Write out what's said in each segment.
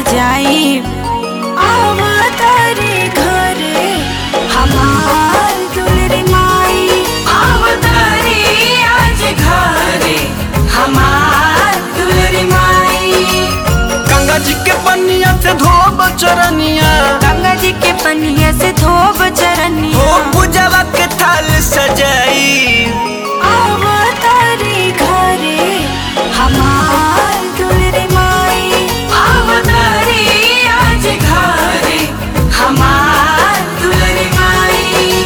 जाई आवतारी घरे हमार दुलरी माई आवतारी आज घरे हमार दुलरी माई गंगा जी के पनिया से धोब चरनिया गंगा जी के पनिया से धोब हो चरनिया पूजवा के थाल सजाई आवतारी घरे हमार दुलरी माई आवतारी आज घरे हमार दुलरी माई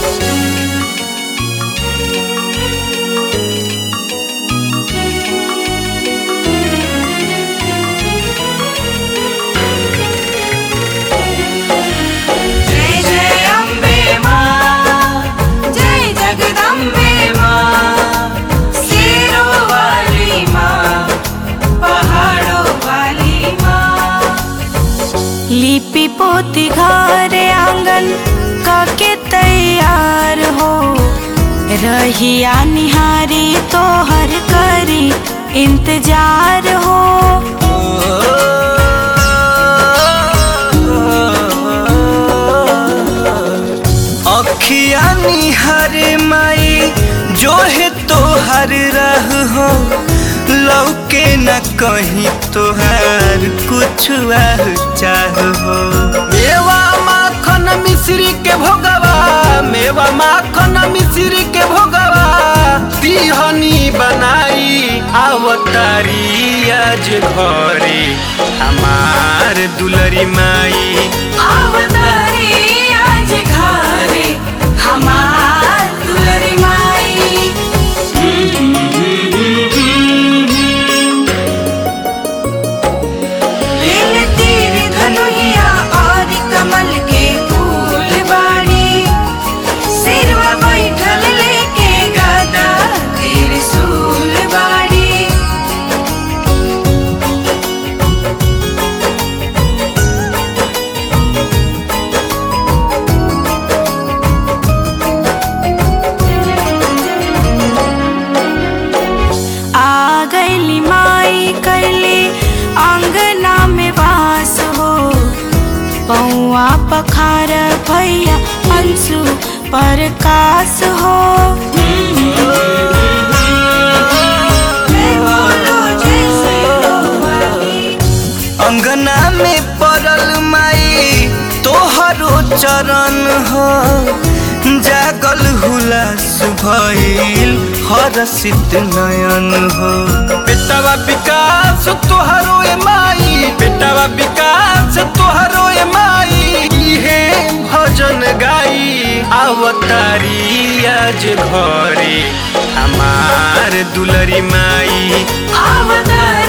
जय जय अम्बे माँ जय जगदम्बे माँ शेरों वाली माँ पहाड़ों वाली माँ लिपि पोती घर आंगन काके तैयार हो रहिया निहारी तो हर करी इंतजार हो अखिया निहर माई जो है तो हर रह हो लौके न कहीं तोहार कुछ चाह हो मेवा माखन मिश्री के भोगवा मेवा माखन मिश्री के भोगवा तिहनी बनाई आवतारी आज घरे हमार दुलरी माई आवतारी आज घरे हमार दुलरी माई लील तीर धनुहिया और कमल के फूल बाड़ी सिरवा बैठल लेके गदा त्रिशूल बाड़ी आ गईली माई कैली आंगना में वास हो पौआ पखार भैया अंशु प्रकाश हो अंगना में पड़ल माई तोहरो चरण हो जागल हुलास भइल हरसित नयन हो बेटावा विकास तोहरो ए माई बेटावा विकास तोहरो ए माई इहे भजन गाई आवतारी आज घरे हमार दुलरी माई आवतारी